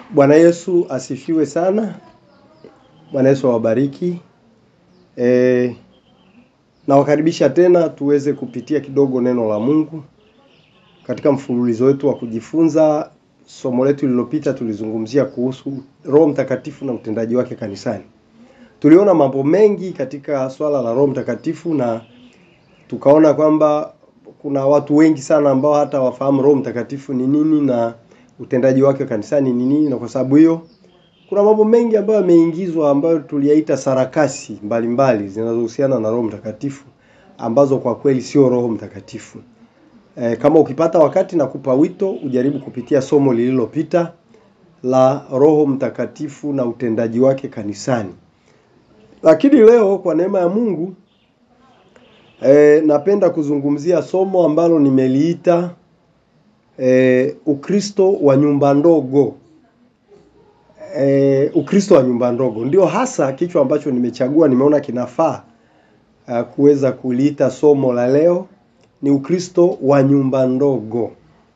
Bwana Yesu asifiwe sana. Bwana Yesu awabariki. E, nawakaribisha tena tuweze kupitia kidogo neno la Mungu katika mfululizo wetu wa kujifunza. Somo letu lililopita tulizungumzia kuhusu Roho Mtakatifu na utendaji wake kanisani. Tuliona mambo mengi katika swala la Roho Mtakatifu na tukaona kwamba kuna watu wengi sana ambao hata wafahamu Roho Mtakatifu ni nini na utendaji wake kanisani ni nini, na kwa sababu hiyo kuna mambo mengi ambayo yameingizwa ambayo tuliyaita sarakasi mbalimbali zinazohusiana na Roho Mtakatifu ambazo kwa kweli sio Roho Mtakatifu. E, kama ukipata wakati na kupa wito ujaribu kupitia somo lililopita la Roho Mtakatifu na utendaji wake kanisani. Lakini leo kwa neema ya Mungu e, napenda kuzungumzia somo ambalo nimeliita e, Ukristo wa nyumba ndogo. E, Ukristo wa nyumba ndogo ndio hasa kichwa ambacho nimechagua, nimeona kinafaa uh, kuweza kuliita somo la leo ni Ukristo wa nyumba ndogo.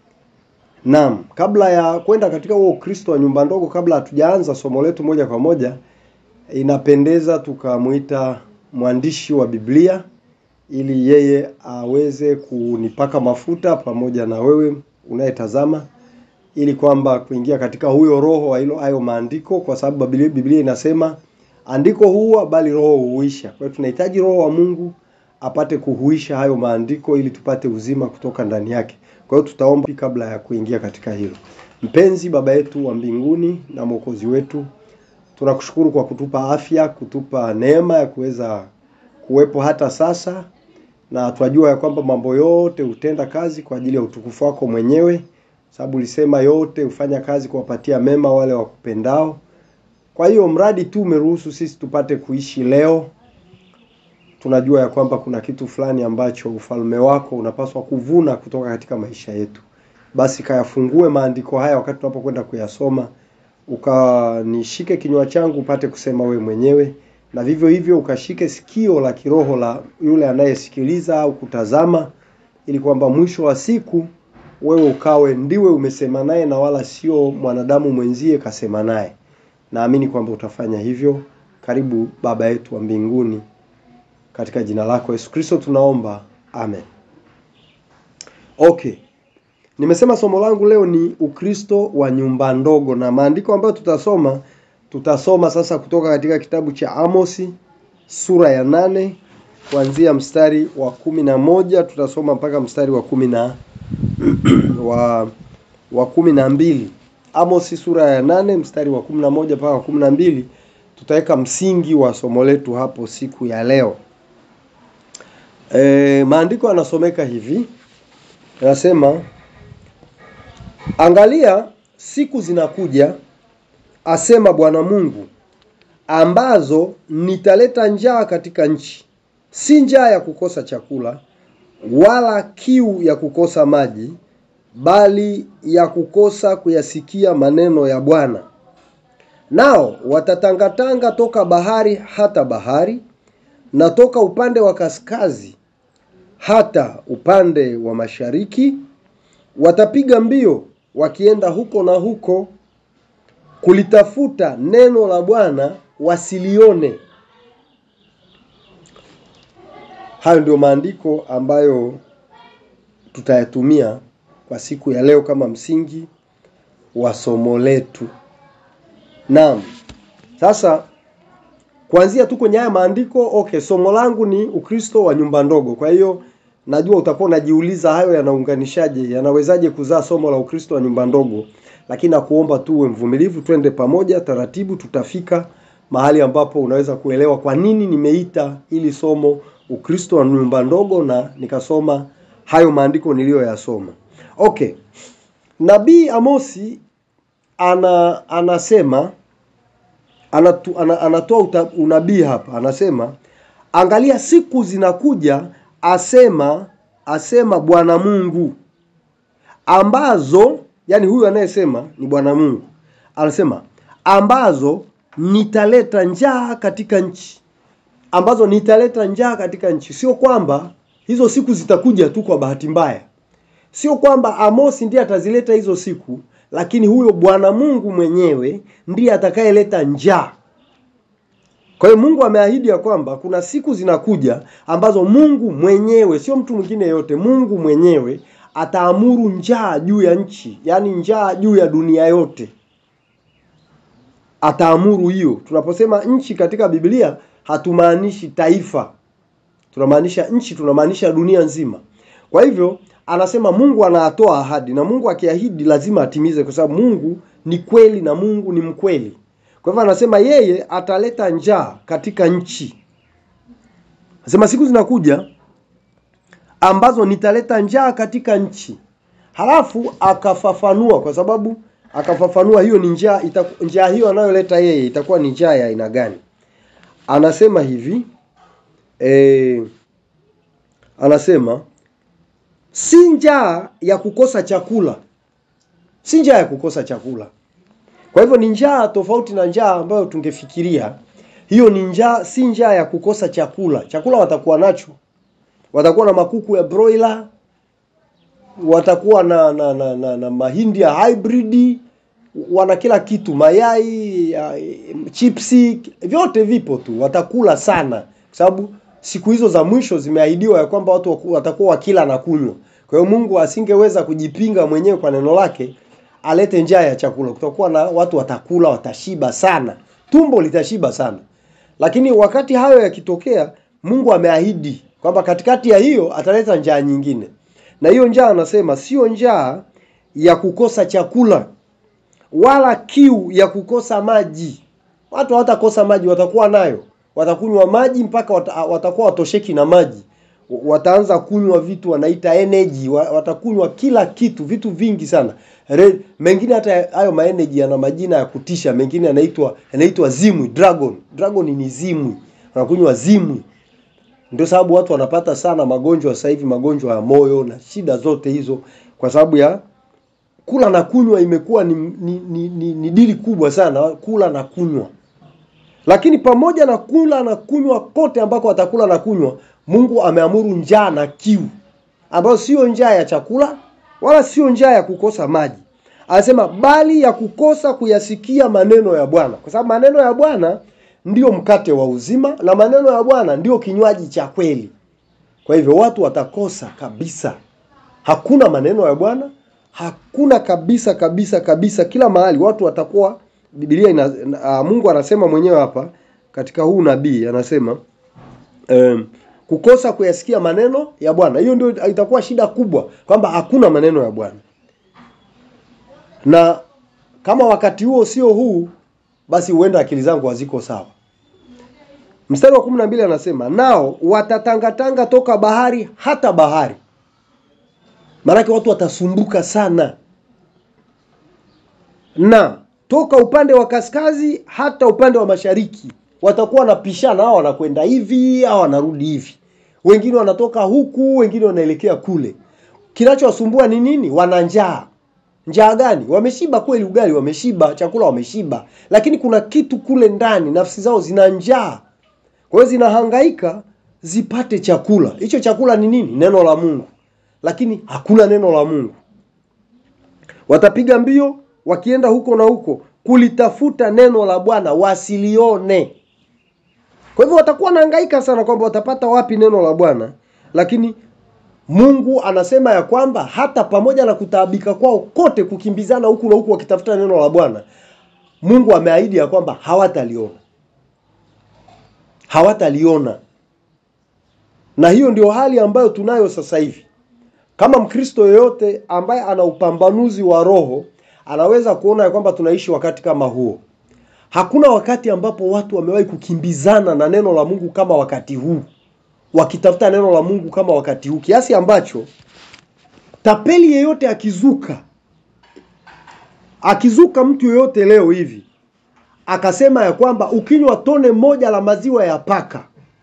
Naam, kabla ya kwenda katika huo Ukristo wa nyumba ndogo, kabla hatujaanza somo letu moja kwa moja, inapendeza tukamwita mwandishi wa Biblia ili yeye aweze kunipaka mafuta pamoja na wewe unayetazama ili kwamba kuingia katika huyo roho wa hilo hayo maandiko, kwa sababu Biblia, Biblia inasema andiko huwa bali roho huisha. Kwa hiyo tunahitaji roho wa Mungu apate kuhuisha hayo maandiko ili tupate uzima kutoka ndani yake. Kwa hiyo tutaomba kabla ya kuingia katika hilo. Mpenzi Baba yetu wa mbinguni na Mwokozi wetu, tunakushukuru kwa kutupa afya, kutupa neema ya kuweza kuwepo hata sasa, na tunajua ya kwamba mambo yote hutenda kazi kwa ajili ya utukufu wako mwenyewe sababu ulisema yote hufanya kazi kuwapatia mema wale wakupendao. Kwa hiyo mradi tu umeruhusu sisi tupate kuishi leo, tunajua ya kwamba kuna kitu fulani ambacho ufalme wako unapaswa kuvuna kutoka katika maisha yetu. Basi kayafungue maandiko haya wakati tunapokwenda kuyasoma, ukanishike kinywa changu upate kusema we mwenyewe, na vivyo hivyo ukashike sikio la kiroho la yule anayesikiliza au kutazama, ili kwamba mwisho wa siku wewe ukawe ndiwe umesema naye na wala sio mwanadamu mwenzie kasema naye. Naamini kwamba utafanya hivyo. Karibu Baba yetu wa mbinguni, katika jina lako Yesu Kristo tunaomba, amen. Okay, nimesema somo langu leo ni Ukristo wa nyumba ndogo, na maandiko ambayo tutasoma tutasoma sasa kutoka katika kitabu cha Amosi sura ya nane kuanzia mstari wa kumi na moja tutasoma mpaka mstari wa kumi na wa wa kumi na mbili Amosi sura ya nane mstari wa kumi na moja mpaka wa kumi na mbili tutaweka msingi wa somo letu hapo siku ya leo. E, maandiko yanasomeka hivi, yanasema angalia, siku zinakuja, asema Bwana Mungu, ambazo nitaleta njaa katika nchi, si njaa ya kukosa chakula wala kiu ya kukosa maji, bali ya kukosa kuyasikia maneno ya Bwana. Nao watatangatanga toka bahari hata bahari, na toka upande wa kaskazi hata upande wa mashariki. Watapiga mbio wakienda huko na huko, kulitafuta neno la Bwana wasilione. Hayo ndio maandiko ambayo tutayatumia kwa siku ya leo kama msingi wa somo letu. Naam. Sasa kuanzia tu kwenye haya maandiko, okay, somo langu ni Ukristo wa nyumba ndogo. Kwa hiyo najua utakuwa unajiuliza hayo yanaunganishaje, yanawezaje kuzaa somo la Ukristo wa nyumba ndogo? Lakini nakuomba tu uwe mvumilivu, twende pamoja taratibu, tutafika mahali ambapo unaweza kuelewa kwa nini nimeita ili somo Ukristo wa nyumba ndogo na nikasoma hayo maandiko niliyoyasoma. Okay. Nabii Amosi ana anasema anatu, ana, anatoa unabii hapa. Anasema angalia, siku zinakuja, asema asema Bwana Mungu, ambazo yani huyu anayesema ni Bwana Mungu. Anasema ambazo nitaleta njaa katika nchi ambazo nitaleta njaa katika nchi. Sio kwamba hizo siku zitakuja tu kwa bahati mbaya, sio kwamba Amosi ndiye atazileta hizo siku, lakini huyo Bwana Mungu mwenyewe ndiye atakayeleta njaa. Kwa hiyo Mungu ameahidi ya kwamba kuna siku zinakuja ambazo Mungu mwenyewe, sio mtu mwingine yote, Mungu mwenyewe ataamuru njaa juu ya nchi, yaani njaa juu ya dunia yote. Ataamuru hiyo. Tunaposema nchi katika Biblia hatumaanishi taifa, tunamaanisha nchi, tunamaanisha dunia nzima. Kwa hivyo anasema Mungu anatoa ahadi, na Mungu akiahidi lazima atimize, kwa sababu Mungu ni kweli na Mungu ni mkweli. Kwa hivyo anasema yeye ataleta njaa katika nchi. Anasema siku zinakuja ambazo nitaleta njaa katika nchi. Halafu akafafanua, kwa sababu akafafanua hiyo ni njaa, itaku- njaa hiyo anayoleta yeye itakuwa ni njaa ya aina gani? Anasema hivi eh, anasema si njaa ya kukosa chakula, si njaa ya kukosa chakula. Kwa hivyo ni njaa tofauti na njaa ambayo tungefikiria. Hiyo ni njaa, si njaa ya kukosa chakula. Chakula watakuwa nacho, watakuwa na makuku ya broiler, watakuwa na na, na, na, na mahindi ya hybrid, wana kila kitu, mayai, ya, chipsi, vyote vipo tu, watakula sana, kwa sababu siku hizo za mwisho zimeahidiwa ya kwamba watu waku- watakuwa wakila na kunywa. Kwa hiyo Mungu asingeweza kujipinga mwenyewe kwa neno lake alete njaa ya chakula. Kutakuwa na watu watakula, watashiba sana, tumbo litashiba sana. Lakini wakati hayo yakitokea, Mungu ameahidi kwamba katikati ya hiyo ataleta njaa nyingine, na hiyo njaa anasema sio njaa ya kukosa chakula wala kiu ya kukosa maji. Watu hawatakosa maji, watakuwa nayo, watakunywa maji mpaka wata, watakuwa watosheki na maji. Wataanza kunywa vitu wanaita energy, wa- watakunywa kila kitu, vitu vingi sana. Re, mengine hata hayo ma energy yana majina ya kutisha, mengine yanaitwa yanaitwa zimwi, dragon. Dragon ni zimwi, wanakunywa zimwi. Ndio sababu watu wanapata sana magonjwa sasa hivi, magonjwa ya moyo na shida zote hizo, kwa sababu ya kula na kunywa imekuwa ni, ni, ni, ni, ni dili kubwa sana, kula na kunywa. Lakini pamoja na kula na kunywa kote ambako watakula na kunywa, Mungu ameamuru njaa na kiu, ambayo sio njaa ya chakula wala sio njaa ya kukosa maji. Anasema bali ya kukosa kuyasikia maneno ya Bwana, kwa sababu maneno ya Bwana ndio mkate wa uzima na maneno ya Bwana ndio kinywaji cha kweli. Kwa hivyo watu watakosa kabisa, hakuna maneno ya Bwana, hakuna kabisa kabisa kabisa. Kila mahali watu watakuwa, Biblia ina, uh, Mungu anasema mwenyewe hapa katika huu nabii anasema um, kukosa kuyasikia maneno ya Bwana. Hiyo ndio itakuwa shida kubwa, kwamba hakuna maneno ya Bwana, na kama wakati huo sio huu, basi huenda akili zangu haziko sawa. Mstari wa kumi na mbili anasema nao watatangatanga toka bahari hata bahari. Maanake watu watasumbuka sana, na toka upande wa kaskazi hata upande wa mashariki watakuwa wanapishana, hao wanakwenda hivi, hao wanarudi hivi, wengine wanatoka huku, wengine wanaelekea kule. Kinachowasumbua ni nini? Wana njaa. Njaa gani? Wameshiba kweli, ugali wameshiba, chakula wameshiba, lakini kuna kitu kule ndani, nafsi zao zina njaa. Kwa hiyo zinahangaika zipate chakula. Hicho chakula ni nini? Neno la Mungu, lakini hakuna neno la Mungu. Watapiga mbio wakienda huko na huko kulitafuta neno la Bwana wasilione. Kwa hivyo watakuwa wanahangaika sana kwamba watapata wapi neno la Bwana, lakini Mungu anasema ya kwamba hata pamoja na kutaabika kwao kote, kukimbizana huku na huku wakitafuta neno la Bwana, Mungu ameahidi ya kwamba hawataliona, hawataliona. Na hiyo ndio hali ambayo tunayo sasa hivi. Kama Mkristo yeyote ambaye ana upambanuzi wa roho anaweza kuona ya kwamba tunaishi wakati kama huo. Hakuna wakati ambapo watu wamewahi kukimbizana na neno la Mungu kama wakati huu, wakitafuta neno la Mungu kama wakati huu, kiasi ambacho tapeli yeyote akizuka, akizuka mtu yeyote leo hivi akasema ya kwamba ukinywa tone moja la maziwa ya paka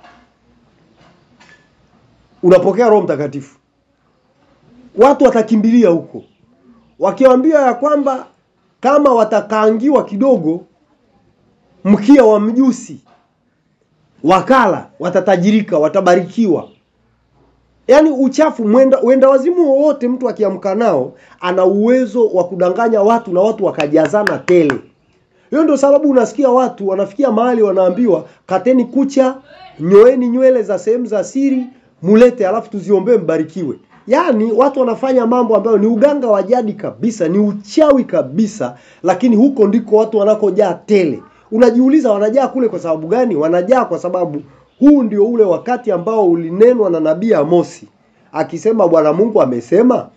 unapokea Roho Mtakatifu, watu watakimbilia huko, wakiwaambia ya kwamba kama watakaangiwa kidogo mkia wa mjusi wakala, watatajirika, watabarikiwa. yaani uchafu mwenda wenda wazimu wowote mtu akiamka nao ana uwezo wa kudanganya watu na watu wakajazana tele hiyo ndio sababu unasikia watu wanafikia mahali wanaambiwa kateni kucha nyoeni nywele za sehemu za siri mulete alafu tuziombee mbarikiwe yaani watu wanafanya mambo ambayo ni uganga wa jadi kabisa ni uchawi kabisa lakini huko ndiko watu wanakojaa tele unajiuliza wanajaa kule kwa sababu gani wanajaa kwa sababu huu ndio ule wakati ambao ulinenwa na nabii Amosi akisema Bwana Mungu amesema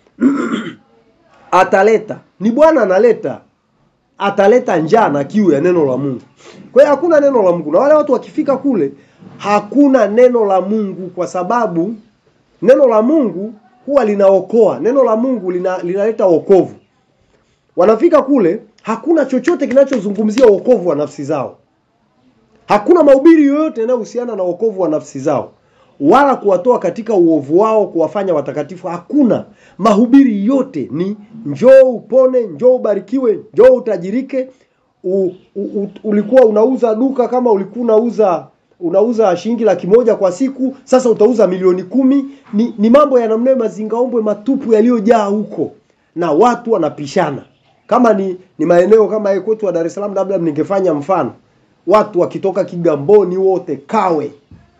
ataleta ni Bwana analeta ataleta njaa na kiu ya neno la Mungu. Kwa hiyo hakuna neno la Mungu, na wale watu wakifika kule hakuna neno la Mungu, kwa sababu neno la Mungu huwa linaokoa. Neno la Mungu lina, linaleta wokovu. Wanafika kule, hakuna chochote kinachozungumzia wokovu wa nafsi zao. Hakuna mahubiri yoyote yanayohusiana na wokovu wa nafsi zao, wala kuwatoa katika uovu wao, kuwafanya watakatifu. Hakuna. Mahubiri yote ni njoo upone, njoo ubarikiwe, njoo utajirike. U, u, u, ulikuwa unauza duka kama ulikuwa unauza unauza shilingi laki moja kwa siku, sasa utauza milioni kumi. Ni, ni mambo ya namna mazingaombwe matupu yaliyojaa huko, na watu wanapishana. Kama ni ni maeneo kama ya kwetu wa Dar es Salaam, labda ningefanya mfano, watu wakitoka Kigamboni wote Kawe,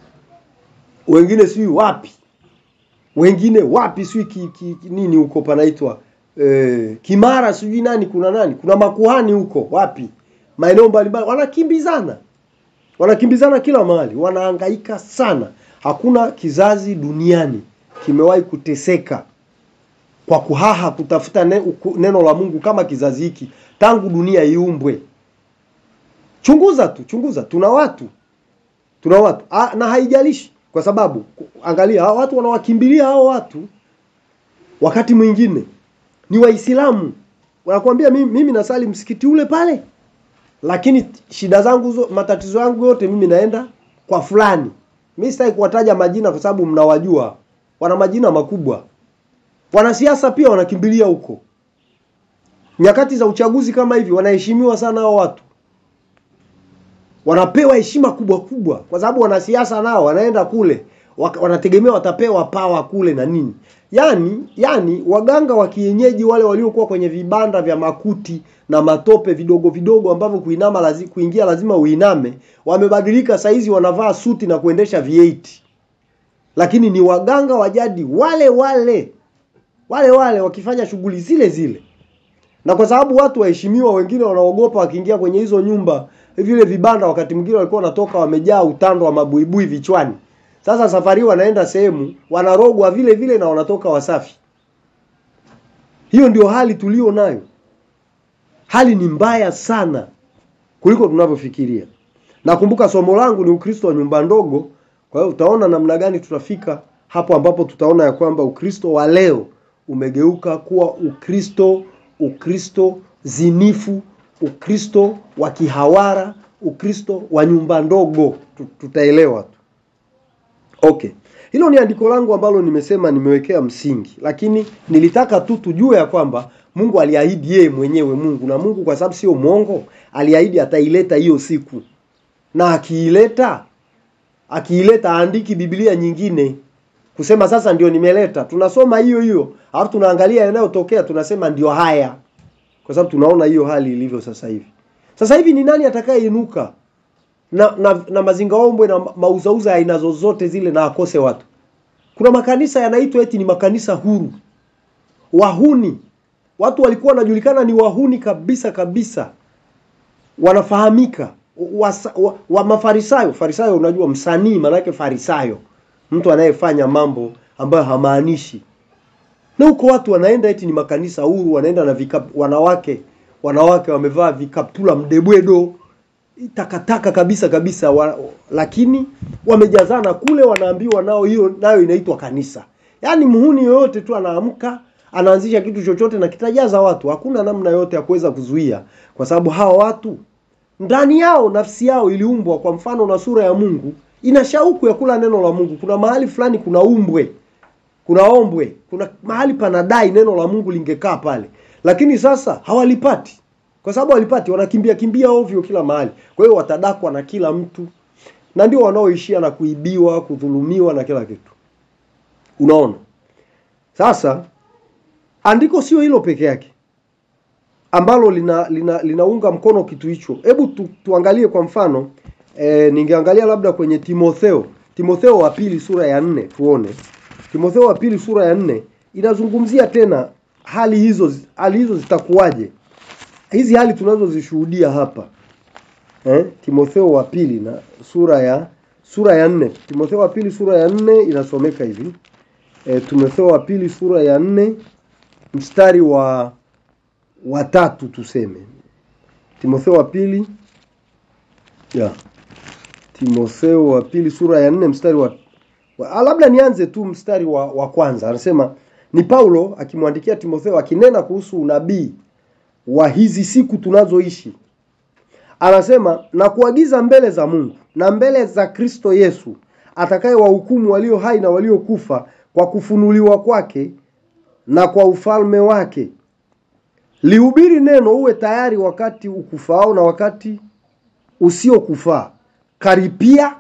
wengine sijui wapi, wengine wapi sijui ki, ki, ki, nini huko panaitwa eh, Kimara sijui nani, kuna nani, kuna makuhani huko wapi, maeneo mbalimbali, wanakimbizana wanakimbizana kila mahali, wanahangaika sana. Hakuna kizazi duniani kimewahi kuteseka kwa kuhaha kutafuta ne, uku- neno la Mungu kama kizazi hiki tangu dunia iumbwe. Chunguza tu, chunguza, tuna watu tuna watu A, na haijalishi kwa sababu ku- angalia hao watu wanawakimbilia hao watu, wakati mwingine ni Waislamu wanakuambia mimi, mimi nasali msikiti ule pale lakini shida zangu zo, matatizo yangu yote mimi naenda kwa fulani. Mimi sitaki kuwataja majina kwa sababu mnawajua, wana majina makubwa. Wanasiasa pia wanakimbilia huko. Nyakati za uchaguzi kama hivi wanaheshimiwa sana hao watu, wanapewa heshima kubwa kubwa, kwa sababu wanasiasa nao wanaenda kule waka- wanategemea watapewa pawa kule na nini. Yani, yani waganga wa kienyeji wale waliokuwa kwenye vibanda vya makuti na matope vidogo vidogo ambavyo kuinama lazi, kuingia lazima uiname, wamebadilika saizi wanavaa suti na kuendesha V8. Lakini ni waganga wa jadi wale wale wale wale wakifanya shughuli zile zile. Na kwa sababu watu waheshimiwa, wengine wanaogopa wakiingia kwenye hizo nyumba, vile vibanda, wakati mwingine walikuwa wanatoka wamejaa utando wa mabuibui vichwani. Sasa safari hii wanaenda sehemu wanarogwa vile vile na wanatoka wasafi. Hiyo ndio hali tulio nayo. Hali ni mbaya sana kuliko tunavyofikiria. Nakumbuka somo langu ni Ukristo wa nyumba ndogo. Kwa hiyo utaona namna gani tutafika hapo ambapo tutaona ya kwamba Ukristo wa leo umegeuka kuwa Ukristo Ukristo zinifu, Ukristo wa kihawara, Ukristo wa nyumba ndogo. Tu- Tutaelewa tu. Okay. Hilo ni andiko langu ambalo nimesema nimewekea msingi, lakini nilitaka tu tujue ya kwamba Mungu aliahidi yeye mwenyewe Mungu na Mungu kwa sababu sio mwongo, aliahidi ataileta hiyo siku. Na akiileta akiileta aandiki Biblia nyingine kusema sasa ndio nimeleta. Tunasoma hiyo hiyo, alafu tunaangalia yanayotokea tunasema ndio haya. Kwa sababu tunaona hiyo hali ilivyo sasa hivi. Sasa hivi ni nani atakayeinuka na, na, na mazingaombwe na mauzauza ya aina zozote zile na akose watu. Kuna makanisa yanaitwa eti ni makanisa huru, wahuni. Watu walikuwa wanajulikana ni wahuni kabisa kabisa, wanafahamika wa, wa, wa mafarisayo. Farisayo unajua msanii, maanake farisayo, mtu anayefanya mambo ambayo hamaanishi. Na huko watu wanaenda eti ni makanisa huru, wanaenda na vikap, wanawake wanawake wamevaa vikaptula mdebwedo takataka kabisa kabisa wa, lakini wamejazana kule, wanaambiwa nao hiyo nayo inaitwa kanisa. Yaani mhuni yoyote tu anaamka anaanzisha kitu chochote na kitajaza watu, hakuna namna yote ya kuweza kuzuia, kwa sababu hawa watu ndani yao, nafsi yao iliumbwa kwa mfano na sura ya Mungu, ina shauku ya kula neno la Mungu. Kuna mahali fulani kuna umbwe, kuna ombwe, kuna mahali panadai neno la Mungu lingekaa pale, lakini sasa hawalipati kwa sababu walipati, wanakimbia kimbia ovyo kila mahali. Kwa hiyo watadakwa na kila mtu, na ndio wanaoishia na kuibiwa, kudhulumiwa na kila kitu. Unaona, sasa andiko sio hilo peke yake ambalo lina, lina linaunga mkono kitu hicho. Hebu tu, tuangalie kwa mfano e, ningeangalia labda kwenye Timotheo Timotheo wa pili sura ya nne tuone. Timotheo wa pili sura ya nne inazungumzia tena hali hizo hali hizo zitakuwaje, hizi hali tunazozishuhudia hapa eh? Timotheo wa pili na sura ya sura ya nne Timotheo wa pili sura ya nne inasomeka hivi e, Timotheo wa pili sura ya nne mstari wa watatu tuseme Timotheo wa pili ya Timotheo wa pili sura ya nne mstari wa, wa labda nianze tu mstari wa, wa kwanza anasema ni Paulo akimwandikia Timotheo akinena kuhusu unabii wa hizi siku tunazoishi anasema na kuagiza mbele za Mungu na mbele za Kristo Yesu atakaye wahukumu walio hai na waliokufa kwa kufunuliwa kwake na kwa ufalme wake lihubiri neno uwe tayari wakati ukufao na wakati usiokufaa karipia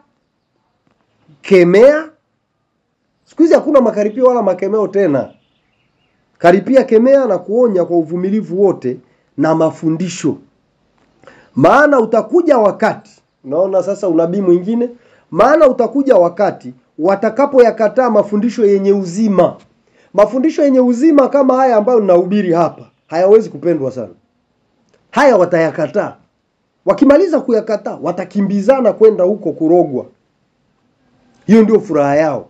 kemea siku hizi hakuna makaripio wala makemeo tena karipia kemea na kuonya kwa uvumilivu wote na mafundisho maana utakuja wakati unaona sasa unabii mwingine maana utakuja wakati watakapoyakataa mafundisho yenye uzima mafundisho yenye uzima kama haya ambayo ninahubiri hapa hayawezi kupendwa sana haya watayakataa wakimaliza kuyakataa watakimbizana kwenda huko kurogwa hiyo ndio furaha yao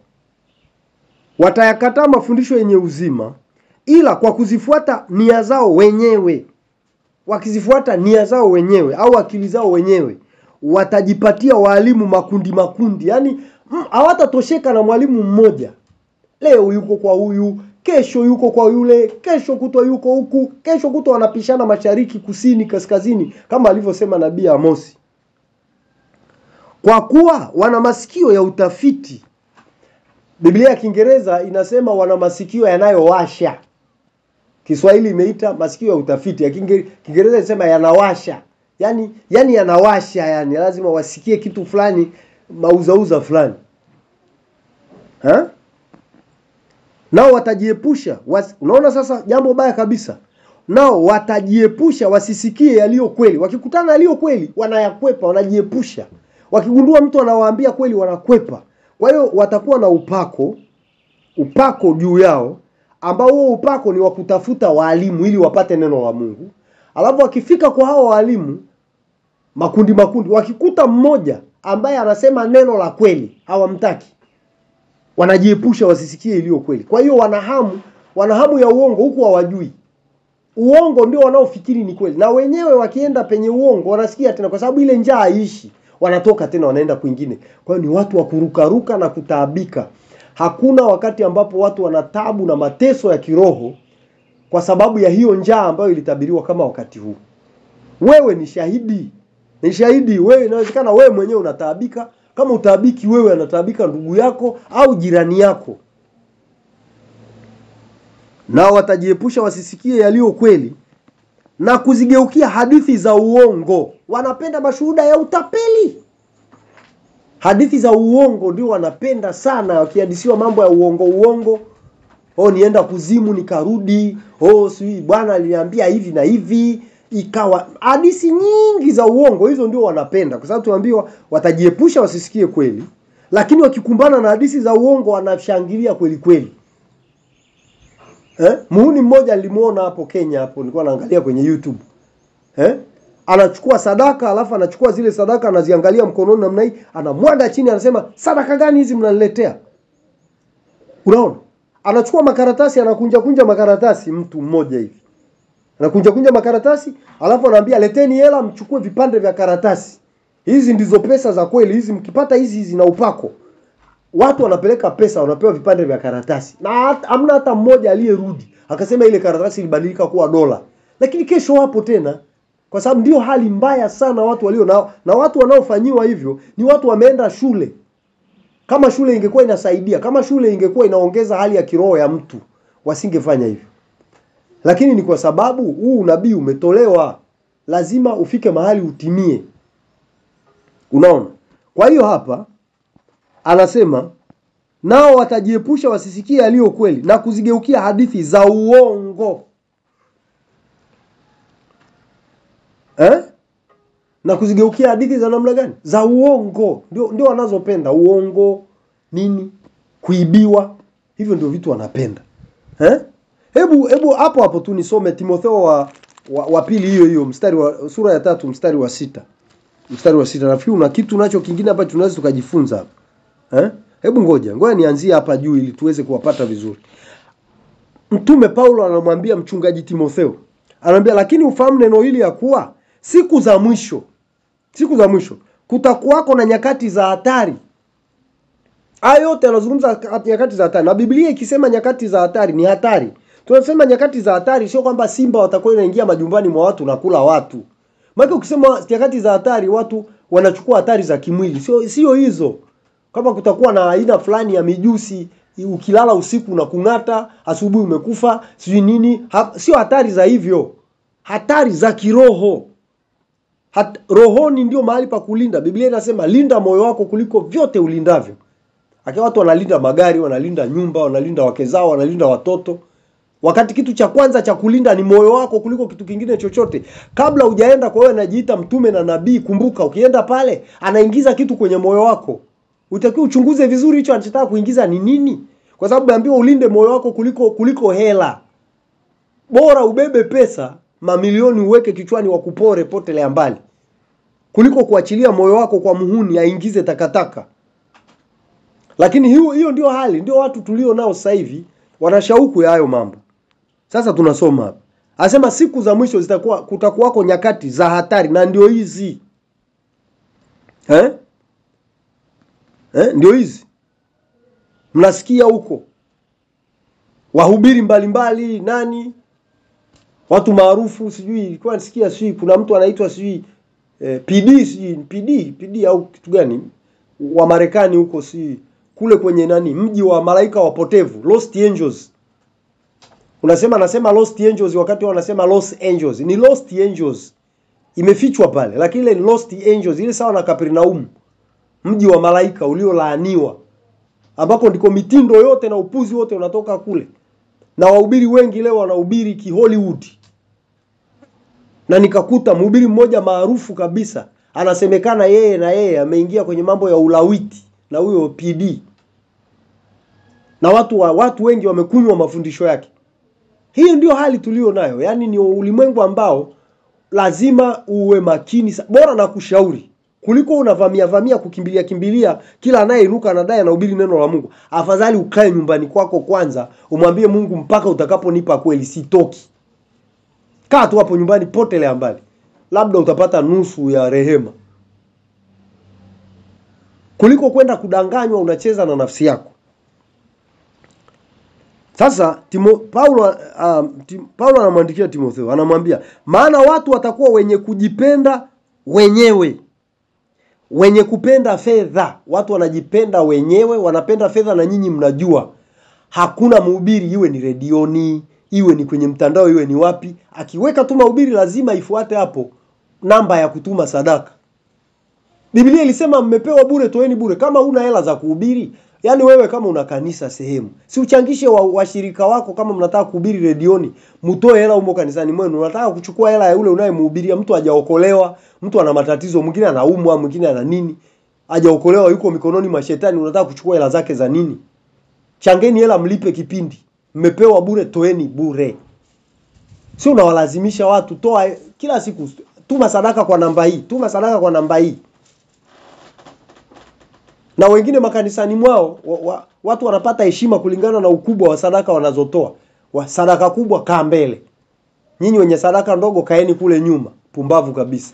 watayakataa mafundisho yenye uzima ila kwa kuzifuata nia zao wenyewe wakizifuata nia zao wenyewe au akili zao wenyewe watajipatia waalimu makundi makundi yaani hawatatosheka na mwalimu mmoja leo yuko kwa huyu kesho yuko kwa yule kesho kutwa yuko huku kesho kutwa wanapishana mashariki kusini kaskazini kama alivyosema nabii Amosi kwa kuwa wana masikio ya utafiti Biblia ya Kiingereza inasema wana masikio yanayowasha Kiswahili imeita masikio ya utafiti ya Kiingereza inasema yanawasha yani yani yanawasha yani lazima wasikie kitu fulani mauzauza fulani ha? nao watajiepusha was, unaona sasa jambo baya kabisa nao watajiepusha wasisikie yaliyo kweli wakikutana yaliyo kweli wanayakwepa wanajiepusha wakigundua mtu anawaambia kweli wanakwepa kwa hiyo watakuwa na upako upako juu yao ambao huo upako ni wa kutafuta waalimu ili wapate neno la Mungu alafu wakifika kwa hao waalimu makundi makundi wakikuta mmoja ambaye anasema neno la kweli hawamtaki wanajiepusha wasisikie iliyo kweli kwa hiyo wanahamu wanahamu ya uongo huku hawajui uongo ndio wanaofikiri ni kweli na wenyewe wakienda penye uongo wanasikia tena kwa sababu ile njaa haishi wanatoka tena wanaenda kwingine kwa hiyo ni watu wa kurukaruka na kutaabika hakuna wakati ambapo watu wanatabu na mateso ya kiroho kwa sababu ya hiyo njaa ambayo ilitabiriwa kama wakati huu wewe ni shahidi ni shahidi wewe inawezekana wewe mwenyewe unataabika kama utaabiki wewe anataabika ndugu yako au jirani yako nao watajiepusha wasisikie yaliyo kweli na kuzigeukia hadithi za uongo wanapenda mashuhuda ya utapeli hadithi za uongo ndio wanapenda sana wakihadisiwa mambo ya uongo uongo oh nienda kuzimu nikarudi oh sijui bwana aliniambia hivi na hivi ikawa hadithi nyingi za uongo hizo ndio wanapenda kwa sababu tuambiwa watajiepusha wasisikie kweli lakini wakikumbana na hadithi za uongo wanashangilia kweli kweli eh? muhuni mmoja nilimuona hapo Kenya hapo nilikuwa naangalia kwenye YouTube eh? anachukua sadaka alafu anachukua zile sadaka anaziangalia mkononi namna hii anamwaga chini anasema sadaka gani hizi mnaniletea unaona anachukua makaratasi anakunja kunja makaratasi mtu mmoja hivi anakunja kunja makaratasi alafu anaambia leteni hela mchukue vipande vya karatasi hizi ndizo pesa za kweli hizi mkipata hizi zina upako watu wanapeleka pesa wanapewa vipande vya karatasi na hamna hata mmoja aliyerudi akasema ile karatasi ilibadilika kuwa dola lakini kesho wapo tena kwa sababu ndio hali mbaya sana watu walio nao na watu wanaofanyiwa hivyo ni watu wameenda shule kama shule ingekuwa inasaidia kama shule ingekuwa inaongeza hali ya kiroho ya mtu wasingefanya hivyo lakini ni kwa sababu huu unabii umetolewa lazima ufike mahali utimie unaona kwa hiyo hapa anasema nao watajiepusha wasisikie yaliyo kweli na kuzigeukia hadithi za uongo eh? na kuzigeukia hadithi za namna gani za uongo ndio, ndio wanazopenda uongo nini kuibiwa hivyo ndio vitu wanapenda eh? hebu hebu hapo hapo tu nisome timotheo wa, wa, wa pili hiyo hiyo mstari wa sura ya tatu mstari wa sita mstari wa sita nafikiri una kitu nacho kingine hapa tunaweza tukajifunza hapa eh? hebu ngoja ngoja nianzie hapa juu ili tuweze kuwapata vizuri mtume paulo anamwambia mchungaji timotheo anamwambia lakini ufahamu neno hili ya kuwa siku za mwisho siku za mwisho kutakuwako na nyakati za hatari haya yote anazungumza nyakati za hatari na biblia ikisema nyakati za hatari ni hatari tunasema nyakati za hatari sio kwamba simba watakuwa inaingia majumbani mwa watu na kula watu maana ukisema nyakati za hatari watu wanachukua hatari za kimwili sio sio hizo kama kutakuwa na aina fulani ya mijusi ukilala usiku na kung'ata asubuhi umekufa sijui nini ha, sio hatari za hivyo hatari za kiroho Hat, rohoni ndio mahali pa kulinda biblia inasema linda moyo wako kuliko vyote ulindavyo akiwa watu wanalinda magari wanalinda nyumba wanalinda wake zao wanalinda watoto wakati kitu cha kwanza cha kulinda ni moyo wako kuliko kitu kingine chochote kabla hujaenda kwa wewe anajiita mtume na nabii kumbuka ukienda pale anaingiza kitu kwenye moyo wako utakiwa uchunguze vizuri hicho anachotaka kuingiza ni nini kwa sababu naambiwa ulinde moyo wako kuliko kuliko hela bora ubebe pesa mamilioni uweke kichwani wakupore potelea mbali kuliko kuachilia moyo wako kwa muhuni aingize takataka lakini hiyo hiyo ndio hali ndio watu tulio nao sasa hivi wana shauku ya hayo mambo sasa tunasoma hapa asema siku za mwisho zitakuwa kutakuwako nyakati za hatari na ndio hizi eh? Eh? ndio hizi mnasikia huko wahubiri mbalimbali nani watu maarufu sijui ilikuwa nasikia sijui kuna mtu anaitwa sijui eh, PD sijui PD PD au kitu gani wa Marekani huko sijui kule kwenye nani mji wa malaika wapotevu Lost Angels unasema anasema Lost Angels wakati wanasema Los Angeles ni Lost Angels imefichwa pale lakini ile ni Lost Angels ile sawa na Kapernaum mji wa malaika uliolaaniwa ambako ndiko mitindo yote na upuzi wote unatoka kule na wahubiri wengi leo wanahubiri ki Hollywood na nikakuta mhubiri mmoja maarufu kabisa anasemekana yeye na yeye ameingia kwenye mambo ya ulawiti na huyo PD na watu wa, watu wengi wamekunywa mafundisho yake hiyo ndio hali tulio nayo yaani ni ulimwengu ambao lazima uwe makini bora na kushauri kuliko unavamia vamia kukimbilia kimbilia kila anayeinuka anadai anahubiri neno la Mungu afadhali ukae nyumbani kwako kwanza umwambie Mungu mpaka utakaponipa kweli sitoki kaa tu hapo nyumbani potelea mbali labda utapata nusu ya rehema kuliko kwenda kudanganywa unacheza na nafsi yako sasa Timo, Paulo uh, tim, Paulo anamwandikia Timotheo anamwambia maana watu watakuwa wenye kujipenda wenyewe wenye kupenda fedha watu wanajipenda wenyewe wanapenda fedha na nyinyi mnajua hakuna mhubiri iwe ni redioni iwe ni kwenye mtandao iwe ni wapi akiweka tu mahubiri lazima ifuate hapo namba ya kutuma sadaka Biblia ilisema mmepewa bure toeni bure kama una hela za kuhubiri yaani wewe kama una kanisa sehemu si uchangishe washirika wa wako kama mnataka kuhubiri redioni mtoe hela humo kanisani mwenu unataka kuchukua hela ya yule unayemhubiria mtu hajaokolewa mtu ana matatizo mwingine anaumwa mwingine ana nini hajaokolewa yuko mikononi mwa shetani unataka kuchukua hela zake za nini changeni hela mlipe kipindi mmepewa bure toeni bure sio unawalazimisha watu toa kila siku tuma sadaka kwa namba hii tuma sadaka kwa namba hii na wengine makanisani mwao wa, wa, watu wanapata heshima kulingana na ukubwa wa sadaka wanazotoa wa sadaka kubwa kaa mbele nyinyi wenye sadaka ndogo kaeni kule nyuma pumbavu kabisa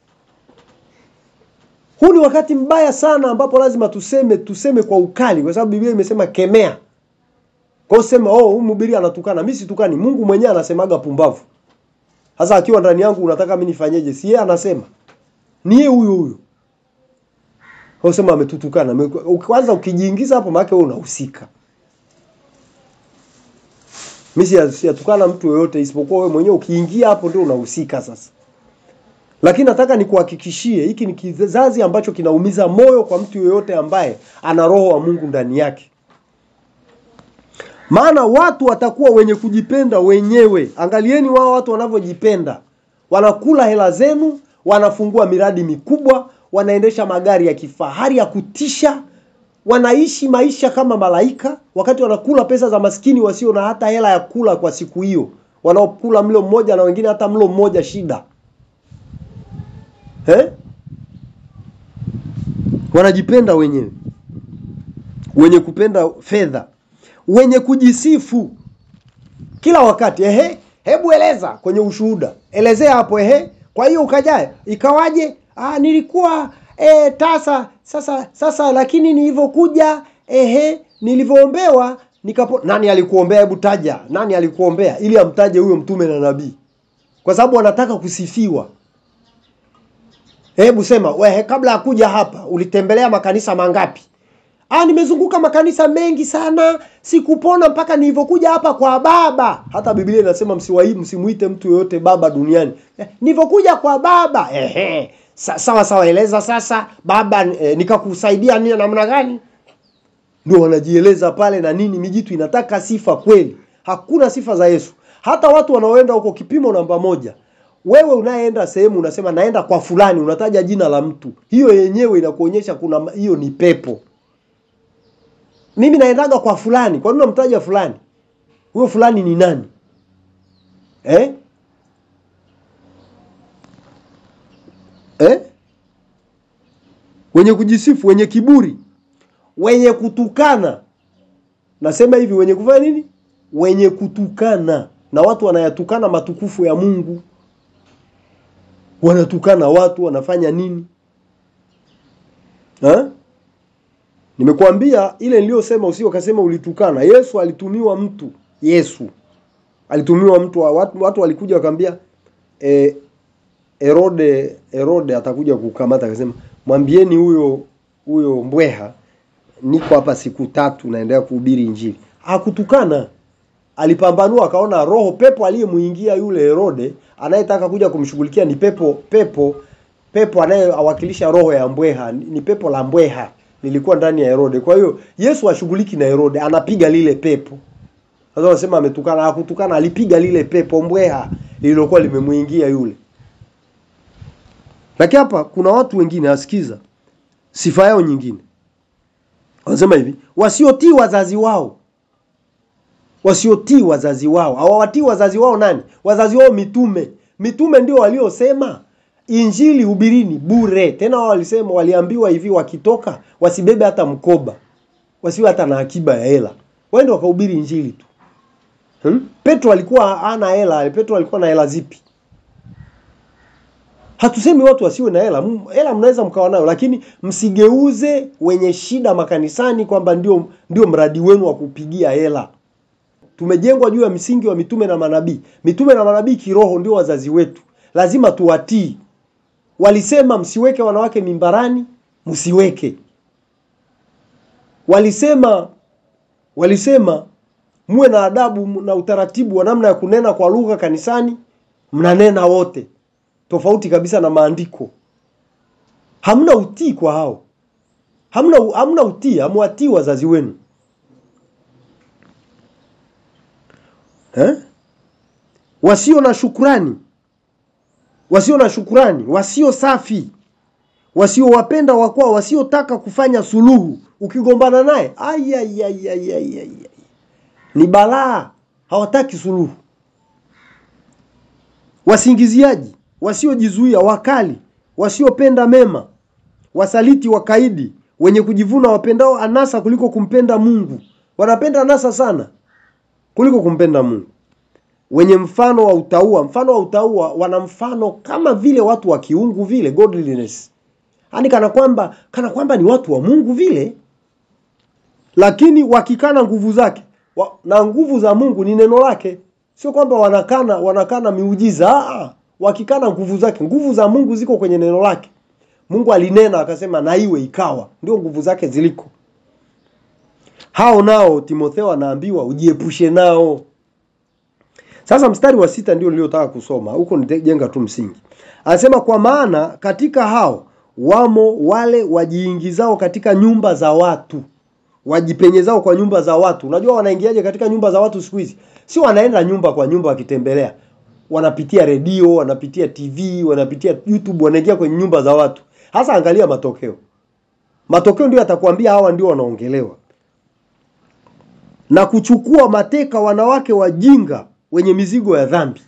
huu ni wakati mbaya sana ambapo lazima tuseme tuseme kwa ukali kwa sababu Biblia imesema kemea kwa sema oh huyu mhubiri anatukana mimi situkani Mungu mwenyewe anasemaga pumbavu sasa akiwa ndani yangu unataka mimi nifanyeje si yeye anasema ni yeye huyo huyo kwa sema ametutukana kwanza ukijiingiza hapo maana wewe unahusika mimi siyatukana mtu yoyote isipokuwa wewe mwenyewe ukiingia hapo ndio unahusika sasa lakini nataka nikuhakikishie hiki ni kizazi ambacho kinaumiza moyo kwa mtu yoyote ambaye ana roho wa Mungu ndani yake maana watu watakuwa wenye kujipenda wenyewe. Angalieni wao watu wanavyojipenda, wanakula hela zenu, wanafungua miradi mikubwa, wanaendesha magari ya kifahari ya kutisha, wanaishi maisha kama malaika, wakati wanakula pesa za maskini wasio na hata hela ya kula kwa siku hiyo, wanaokula mlo mmoja na wengine hata mlo mmoja shida eh? Wanajipenda wenyewe, wenye kupenda fedha, wenye kujisifu kila wakati. Ehe, hebu eleza kwenye ushuhuda, elezea hapo. Ehe, kwa hiyo ukajae, ikawaje? Ah, nilikuwa e, tasa sasa sasa, lakini nilivyokuja, ehe, nilivyoombewa nikapo. Nani alikuombea? Hebu taja, nani alikuombea, ili amtaje huyo mtume na nabii, kwa sababu wanataka kusifiwa. Hebu sema wewe, kabla ya kuja hapa ulitembelea makanisa mangapi? Ah, nimezunguka makanisa mengi sana, sikupona mpaka nilivyokuja hapa kwa baba. Hata Biblia inasema msiwai msimuite mtu yoyote baba duniani. Eh, nilivyokuja kwa baba. Ehe. Sa, sawa sawa, eleza sasa baba eh, nikakusaidia nini namna gani? Ndio wanajieleza pale na nini, mijitu inataka sifa kweli. Hakuna sifa za Yesu. Hata watu wanaoenda huko kipimo namba moja wewe unayeenda sehemu unasema naenda kwa fulani, unataja jina la mtu, hiyo yenyewe inakuonyesha kuna hiyo ni pepo. Mimi naendaga kwa fulani, kwa nini unamtaja fulani? Huyo fulani ni nani eh? Eh? Wenye kujisifu, wenye kiburi, wenye kutukana. Nasema hivi, wenye kufanya nini? Wenye kutukana, na watu wanayatukana matukufu ya Mungu wanatukana watu, wanafanya nini ha? Nimekuambia ile niliyosema, usio kasema ulitukana. Yesu alitumiwa mtu, Yesu alitumiwa mtu, watu, watu walikuja wakamwambia e, Herode Herode atakuja kukamata, akasema mwambieni huyo huyo mbweha niko hapa siku tatu naendelea kuhubiri Injili. Hakutukana, alipambanua akaona roho pepo aliyemuingia yule Herode anayetaka kuja kumshughulikia ni pepo pepo pepo anayewakilisha roho ya mbweha, ni pepo la mbweha lilikuwa ndani ya Herode. Kwa hiyo Yesu ashughuliki na Herode, anapiga lile pepo. Sasa wanasema ametukana, hakutukana, alipiga lile pepo mbweha lililokuwa limemuingia yule. Lakini hapa kuna watu wengine asikiza sifa yao nyingine, wanasema hivi, wasiotii wazazi wao wasiotii wazazi wao. Hawawatii wazazi wao nani? Wazazi wao mitume. Mitume ndio waliosema injili hubirini bure. Tena wao walisema, waliambiwa hivi, wakitoka wasibebe hata mkoba, wasiwe hata na akiba ya hela, waende wakahubiri injili tu. Hmm? Petro alikuwa hana hela. Petro alikuwa na hela zipi? Hatusemi watu wasiwe na hela. Hela mnaweza mkawa nayo, lakini msigeuze wenye shida makanisani kwamba ndio ndio mradi wenu wa kupigia hela. Tumejengwa juu ya msingi wa mitume na manabii. Mitume na manabii kiroho ndio wazazi wetu, lazima tuwatii. Walisema msiweke wanawake mimbarani, msiweke. Walisema walisema muwe na adabu na utaratibu wa namna ya kunena kwa lugha kanisani, mnanena wote, tofauti kabisa na maandiko. Hamna utii kwa hao, hamna hamna utii, hamwatii wazazi wenu. Eh? Wasio na shukrani, wasio na shukrani, wasio safi, wasiowapenda wakwao, wasiotaka kufanya suluhu. Ukigombana naye ni balaa, hawataki suluhu. Wasingiziaji, wasiojizuia, wakali, wasiopenda mema, wasaliti, wakaidi, wenye kujivuna, wapendao anasa kuliko kumpenda Mungu. Wanapenda anasa sana kuliko kumpenda Mungu. Wenye mfano wa utaua, mfano wa utaua, wana mfano kama vile watu wa kiungu vile, godliness, yaani kana kwamba kana kwamba ni watu wa Mungu vile, lakini wakikana nguvu zake wa, na nguvu za Mungu ni neno lake. Sio kwamba wanakana wanakana miujiza, aa, wakikana nguvu zake. Nguvu za Mungu ziko kwenye neno lake. Mungu alinena akasema na iwe ikawa, ndio nguvu zake ziliko. Hao nao Timotheo anaambiwa ujiepushe nao. Sasa mstari wa sita ndio niliotaka kusoma huko, nijenga tu msingi. Anasema kwa maana katika hao wamo wale wajiingizao katika nyumba za watu wajipenyezao kwa nyumba za watu. Unajua wanaingiaje katika nyumba za watu siku hizi? Sio wanaenda nyumba kwa nyumba wakitembelea, wanapitia redio, wanapitia TV, wanapitia YouTube, wanaingia kwenye nyumba za watu. Hasa angalia matokeo, matokeo ndio yatakwambia hawa ndio wanaongelewa, na kuchukua mateka wanawake wajinga wenye mizigo ya dhambi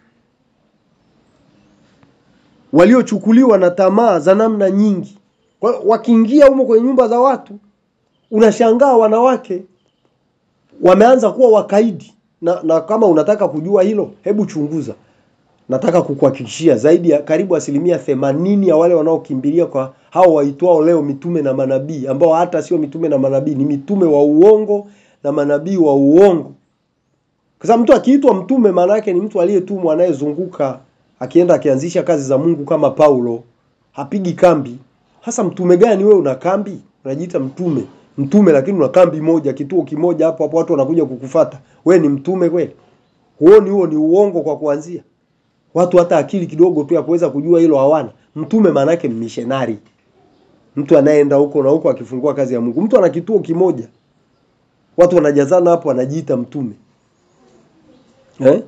waliochukuliwa na tamaa za namna nyingi. Kwa hiyo wakiingia humo kwenye nyumba za watu, unashangaa wanawake wameanza kuwa wakaidi na, na kama unataka kujua hilo, hebu chunguza. Nataka kukuhakikishia zaidi ya karibu asilimia themanini ya wale wanaokimbilia kwa hao waitwao leo mitume na manabii, ambao hata sio mitume na manabii, ni mitume wa uongo na manabii wa uongo. Kwa sababu mtu akiitwa mtume, maana yake ni mtu aliyetumwa, anayezunguka akienda akianzisha kazi za Mungu kama Paulo, hapigi kambi. Hasa mtume gani wewe una kambi? Unajiita mtume. Mtume lakini una kambi moja, kituo kimoja hapo hapo watu wanakuja kukufata. Wewe ni mtume kweli? Huoni huo ni uongo kwa kuanzia? Watu hata akili kidogo tu ya kuweza kujua hilo hawana. Mtume maana yake missionary. Mtu anayeenda huko na huko akifungua kazi ya Mungu. Mtu ana kituo kimoja. Watu wanajazana hapo anajiita mtume. Eh?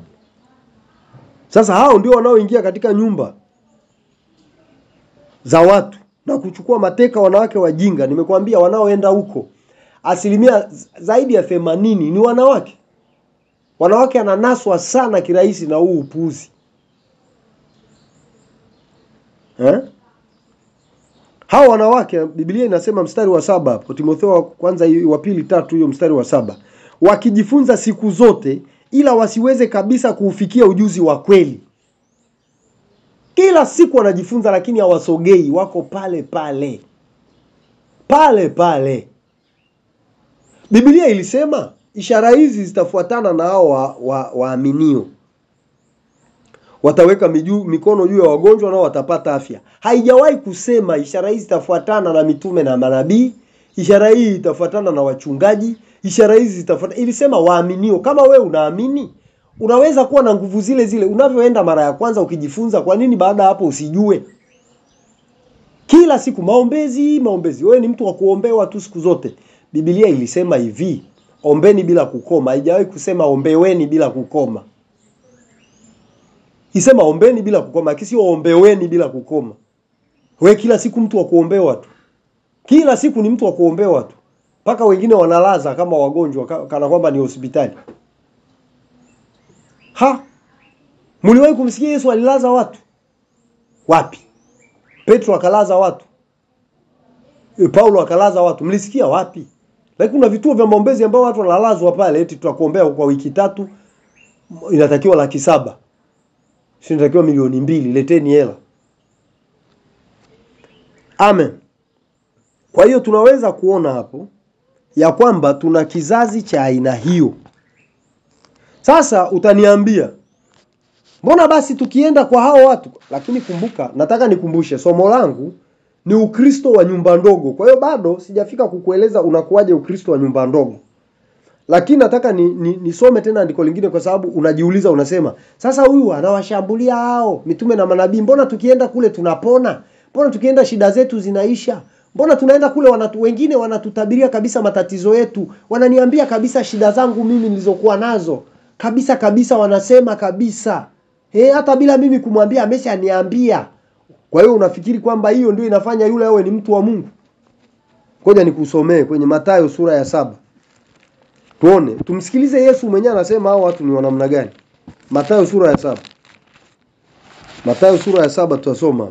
Sasa hao ndio wanaoingia katika nyumba za watu na kuchukua mateka wanawake wajinga. Nimekuambia wanaoenda huko asilimia zaidi ya themanini ni wanawake. Wanawake ananaswa sana kirahisi na huu upuuzi eh? Hao wanawake Biblia inasema mstari wa saba hapo Timotheo wa kwanza wa pili tatu hiyo mstari wa saba wakijifunza siku zote ila wasiweze kabisa kuufikia ujuzi wa kweli. Kila siku wanajifunza, lakini hawasogei, wako pale pale pale pale. Biblia ilisema ishara hizi zitafuatana na hao waaminio wa, wa wataweka miju, mikono juu ya wagonjwa nao watapata afya. Haijawahi kusema ishara hizi zitafuatana na mitume na manabii, ishara hii itafuatana na wachungaji ishara hizi zitafuata. Ilisema waaminio. Kama we unaamini, unaweza kuwa na nguvu zile zile unavyoenda mara ya kwanza ukijifunza. Kwa nini baada hapo usijue? Kila siku maombezi, maombezi. Wewe ni mtu wa kuombewa tu siku zote. Biblia ilisema hivi, ombeni bila kukoma. Haijawahi kusema ombeweni bila kukoma. Isema ombeni bila kukoma, lakini sio ombeweni bila kukoma. Wewe kila siku mtu wa kuombewa tu, kila siku ni mtu wa kuombewa tu mpaka wengine wanalaza kama wagonjwa kana kwamba ni hospitali. Ha, mliwahi kumsikia Yesu alilaza watu wapi? Petro akalaza watu, e, Paulo akalaza watu, mlisikia wapi? Lakini kuna vituo vya maombezi ambao watu wanalazwa pale, eti tutakuombea kwa wiki tatu, inatakiwa laki saba, si inatakiwa milioni mbili, leteni hela. Amen. Kwa hiyo tunaweza kuona hapo ya kwamba tuna kizazi cha aina hiyo. Sasa utaniambia mbona basi tukienda kwa hao watu? Lakini kumbuka, nataka nikumbushe somo langu ni Ukristo wa nyumba ndogo. Kwa hiyo bado sijafika kukueleza unakuwaje Ukristo wa nyumba ndogo, lakini nataka ni, ni, nisome tena andiko lingine, kwa sababu unajiuliza, unasema sasa, huyu anawashambulia hao mitume na manabii, mbona tukienda kule tunapona? Mbona tukienda shida zetu zinaisha? Mbona tunaenda kule wanatu, wengine wanatutabiria kabisa matatizo yetu, wananiambia kabisa shida zangu mimi nilizokuwa nazo kabisa kabisa, wanasema kabisa eh, hata bila mimi kumwambia ameshaniambia. Kwa hiyo unafikiri kwamba hiyo ndio inafanya yule awe ni mtu wa Mungu? Ngoja nikusomee kwenye Mathayo sura ya saba tuone, tumsikilize Yesu mwenyewe anasema hao watu ni wanamna gani. Mathayo sura ya saba Mathayo sura ya saba tutasoma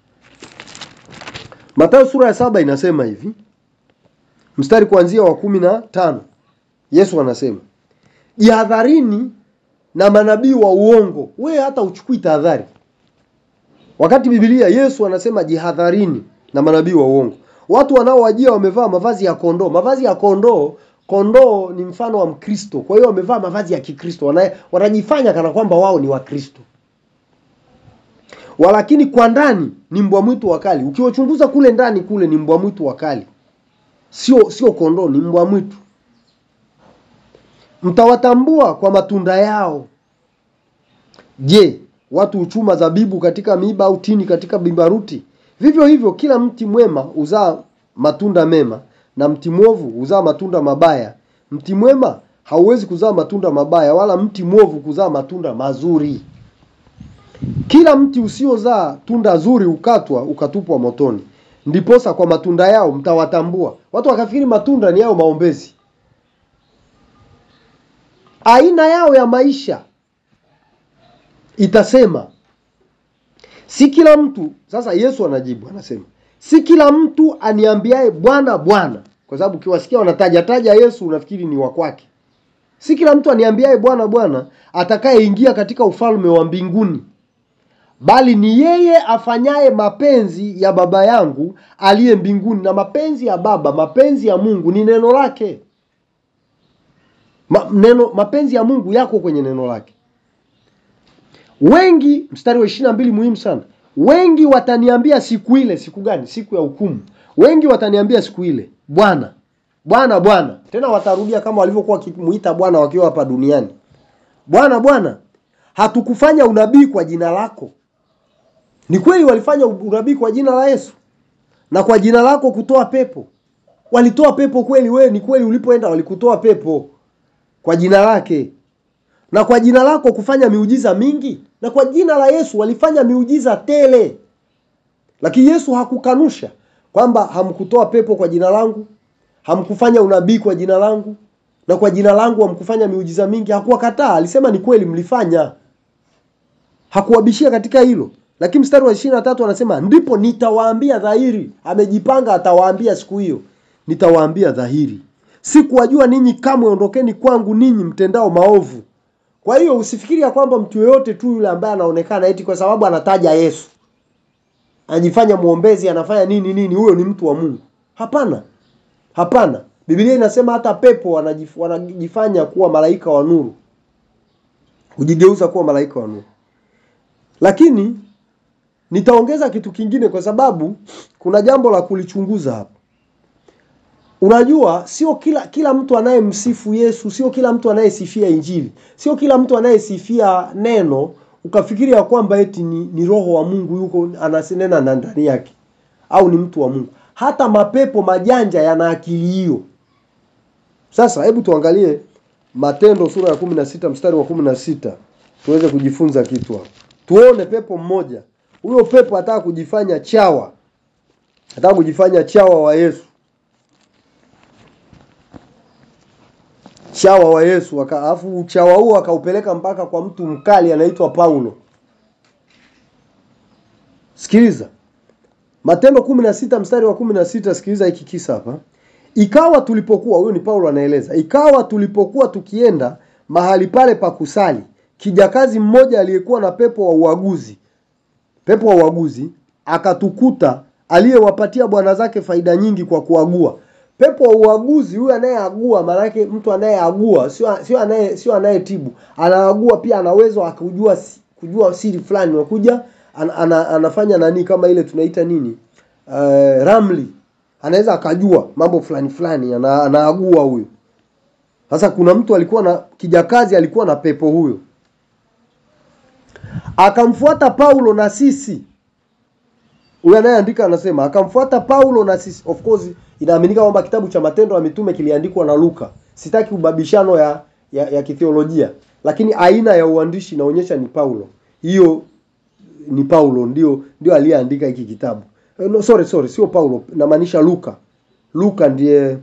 Mathayo sura ya saba inasema hivi, mstari kuanzia wa kumi na tano. Yesu anasema jihadharini na manabii wa uongo. We hata uchukui tahadhari, wakati Biblia Yesu anasema jihadharini na manabii wa uongo, watu wanaowajia wamevaa mavazi ya kondoo. Mavazi ya kondoo, kondoo ni mfano wa Mkristo. Kwa hiyo wamevaa mavazi ya Kikristo, wanajifanya kana kwamba wao ni Wakristo walakini kwa ndani ni mbwa mwitu wakali. Ukiwachunguza kule ndani kule ni mbwa mwitu wakali, sio sio kondoo, ni mbwa mwitu. Mtawatambua kwa matunda yao. Je, watu huchuma zabibu katika miiba au tini katika bibaruti? Vivyo hivyo kila mti mwema uzaa matunda mema na mti mwovu huzaa matunda mabaya. Mti mwema hauwezi kuzaa matunda mabaya, wala mti mwovu kuzaa matunda mazuri. Kila mti usiozaa tunda zuri ukatwa ukatupwa motoni. Ndiposa kwa matunda yao mtawatambua. Watu wakafikiri matunda ni yao maombezi, aina yao ya maisha itasema. Si kila mtu. Sasa Yesu anajibu anasema, si kila mtu aniambiaye Bwana Bwana, kwa sababu ukiwasikia wanataja taja Yesu unafikiri ni wa kwake. Si kila mtu aniambiaye Bwana Bwana atakayeingia katika ufalme wa mbinguni, bali ni yeye afanyaye mapenzi ya Baba yangu aliye mbinguni. Na mapenzi ya Baba, mapenzi ya Mungu ni neno lake. Ma, neno mapenzi ya Mungu yako kwenye neno lake. Wengi, mstari wa ishirini na mbili muhimu sana. Wengi wataniambia siku ile. Siku gani? Siku ya hukumu. Wengi wataniambia siku ile, Bwana Bwana Bwana. Tena watarudia kama walivyokuwa wakimuita Bwana wakiwa hapa duniani, Bwana Bwana, hatukufanya unabii kwa jina lako? Ni kweli walifanya unabii kwa jina la Yesu na kwa jina lako kutoa pepo. Walitoa pepo kweli? Wewe ni kweli, ulipoenda walikutoa pepo kwa jina lake na kwa jina lako kufanya miujiza mingi, na kwa jina la Yesu walifanya miujiza tele. Lakini Yesu hakukanusha kwamba hamkutoa pepo kwa jina langu, hamkufanya unabii kwa jina langu, na kwa jina langu hamkufanya miujiza mingi. Hakuwakataa, alisema ni kweli mlifanya, hakuwabishia katika hilo. Lakini mstari wa ishirini na tatu anasema ndipo nitawaambia dhahiri. Amejipanga, atawaambia siku hiyo, nitawaambia dhahiri, sikuwajua ninyi kamwe, ondokeni kwangu ninyi mtendao maovu. Kwa hiyo usifikiri ya kwamba mtu yeyote tu yule ambaye anaonekana eti kwa sababu anataja Yesu anajifanya mwombezi, anafanya nini nini, huyo ni mtu wa Mungu. Hapana, hapana. Biblia inasema hata pepo wanajif, wanajifanya kuwa malaika wa nuru, kujigeuza kuwa malaika wa nuru. Lakini nitaongeza kitu kingine, kwa sababu kuna jambo la kulichunguza hapa. Unajua, sio kila kila mtu anayemsifu Yesu, sio kila mtu anayesifia Injili, sio kila mtu anayesifia neno ukafikiri ya kwamba eti ni, ni roho wa Mungu yuko anasinena na ndani yake au ni mtu wa Mungu. Hata mapepo majanja yana akili hiyo. Sasa hebu tuangalie Matendo sura ya kumi na sita mstari wa kumi na sita tuweze kujifunza kitu hapo. Tuone pepo mmoja, huyo pepo ataka kujifanya chawa, ataka kujifanya chawa wa Yesu chawa wa Yesu alafu uchawa huo akaupeleka mpaka kwa mtu mkali anaitwa Paulo. Sikiliza Matendo kumi na sita mstari wa kumi na sita sikiliza hiki kisa hapa. Ikawa tulipokuwa, huyo ni Paulo anaeleza, ikawa tulipokuwa tukienda mahali pale pa kusali, kijakazi mmoja aliyekuwa na pepo wa uaguzi, pepo wa uaguzi akatukuta, aliyewapatia bwana zake faida nyingi kwa kuagua pepo wa uaguzi huyu anayeagua, maanake mtu anayeagua sio sio anaye sio anayetibu, anaagua pia, ana uwezo akujua kujua siri fulani, unakuja an, ana, anafanya nani kama ile tunaita nini, uh, ramli, anaweza akajua mambo fulani fulani, ana, anaagua huyu. Sasa kuna mtu alikuwa na kijakazi, alikuwa na pepo huyo, akamfuata Paulo na sisi huyu anayeandika anasema akamfuata Paulo na sisi. Of course inaaminika kwamba kitabu cha Matendo ya Mitume kiliandikwa na Luka. Sitaki ubabishano ya ya, ya kithiolojia, lakini aina ya uandishi inaonyesha ni Paulo. Hiyo ni Paulo ndio ndio aliyeandika hiki kitabu. No, sorry sorry, sio Paulo, namaanisha Luka. Luka ndiye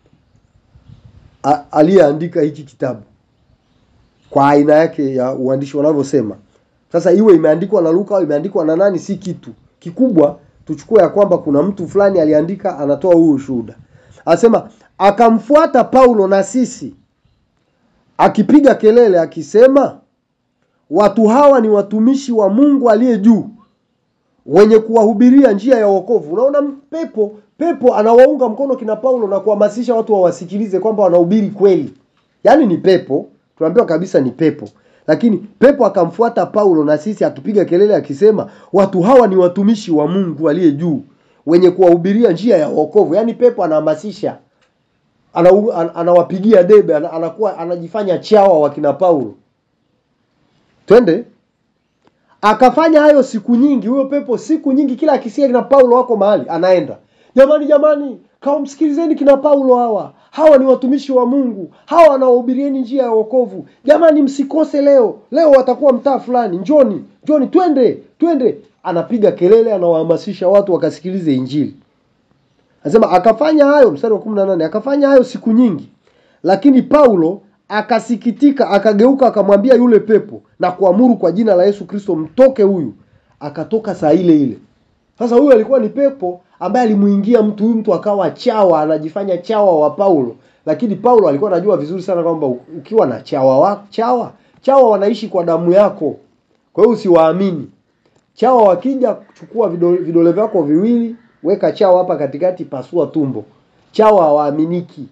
aliyeandika hiki kitabu kwa aina yake ya uandishi wanavyosema. Sasa iwe imeandikwa na Luka au imeandikwa na nani, si kitu kikubwa tuchukue ya kwamba kuna mtu fulani aliandika, anatoa huu ushuhuda. Anasema akamfuata Paulo na sisi, akipiga kelele akisema, watu hawa ni watumishi wa Mungu aliye juu, wenye kuwahubiria njia ya wokovu. Unaona, pepo pepo anawaunga mkono kina Paulo na kuhamasisha watu wawasikilize kwamba wanahubiri kweli. Yaani ni pepo, tunaambiwa kabisa ni pepo lakini pepo akamfuata Paulo na sisi akipiga kelele akisema, watu hawa ni watumishi wa Mungu aliye juu, wenye kuwahubiria njia ya wokovu. Yaani pepo anahamasisha, anawapigia debe, anakuwa anajifanya chawa wakina Paulo. Twende. Akafanya hayo siku nyingi, huyo pepo siku nyingi, kila akisikia kina Paulo wako mahali anaenda. jamani jamani kawamsikilizeni kina paulo hawa hawa ni watumishi wa mungu hawa wanaohubirieni njia ya wokovu jamani msikose leo leo watakuwa mtaa fulani njoni njoni twende twende anapiga kelele anawahamasisha watu wakasikilize injili anasema akafanya hayo mstari wa 18 akafanya hayo siku nyingi lakini paulo akasikitika akageuka akamwambia yule pepo na kuamuru kwa jina la yesu kristo mtoke huyu akatoka saa ile ile sasa huyu alikuwa ni pepo ambaye alimuingia mtu huyu mtu akawa chawa anajifanya chawa wa paulo lakini paulo alikuwa anajua vizuri sana kwamba ukiwa na chawa wa, chawa chawa wanaishi kwa damu yako kwa hiyo usiwaamini chawa wakija chukua vidole, vidole vyako viwili weka chawa hapa katikati pasua tumbo chawa hawaaminiki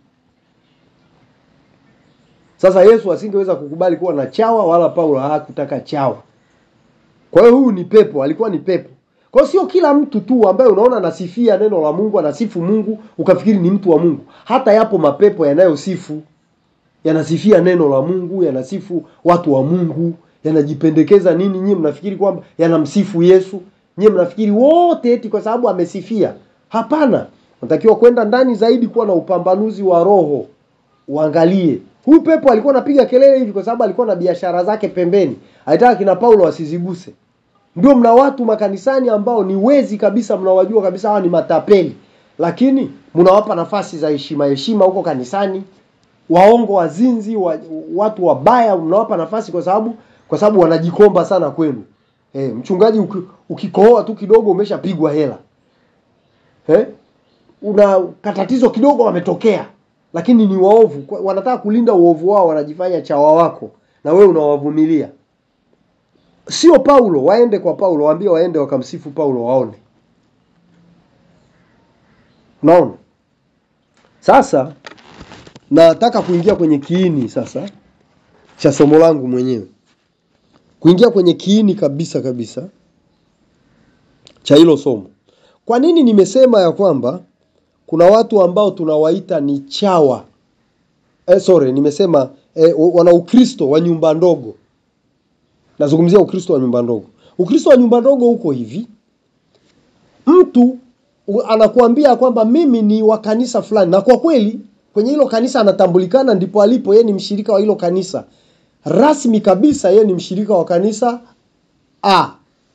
sasa yesu asingeweza kukubali kuwa na chawa wala paulo hakutaka chawa kwa hiyo huyu ni pepo alikuwa ni pepo kwa hiyo sio kila mtu tu ambaye unaona anasifia neno la mungu anasifu mungu ukafikiri ni mtu wa mungu hata yapo mapepo yanayosifu yanasifia neno la mungu yanasifu watu wa mungu yanajipendekeza nini nyie mnafikiri kwamba yanamsifu yesu nyie mnafikiri wote eti kwa sababu amesifia hapana natakiwa kwenda ndani zaidi kuwa na upambanuzi wa roho uangalie huyu pepo alikuwa anapiga kelele hivi kwa sababu alikuwa na biashara zake pembeni alitaka kina paulo wasiziguse ndio mna watu makanisani ambao ni wezi kabisa mnawajua kabisa hawa ni matapeli lakini mnawapa nafasi za heshima heshima huko kanisani waongo wazinzi wa, watu wabaya mnawapa nafasi kwa sababu kwa sababu wanajikomba sana kwenu e, mchungaji uki, ukikohoa tu kidogo umeshapigwa hela e? una katatizo kidogo wametokea lakini ni waovu wanataka kulinda uovu wao wanajifanya chawa wako na wewe unawavumilia sio paulo waende kwa paulo waambie waende wakamsifu paulo waone unaona sasa nataka kuingia kwenye kiini sasa cha somo langu mwenyewe kuingia kwenye kiini kabisa kabisa cha hilo somo kwa nini nimesema ya kwamba kuna watu ambao tunawaita ni chawa eh, sorry nimesema eh, wana ukristo wa nyumba ndogo nazungumzia ukristo wa nyumba ndogo ukristo wa nyumba ndogo huko hivi mtu anakuambia kwamba mimi ni wa kanisa fulani na kwa kweli kwenye hilo kanisa anatambulikana ndipo alipo yeye ni mshirika wa hilo kanisa rasmi kabisa yeye ni mshirika wa kanisa a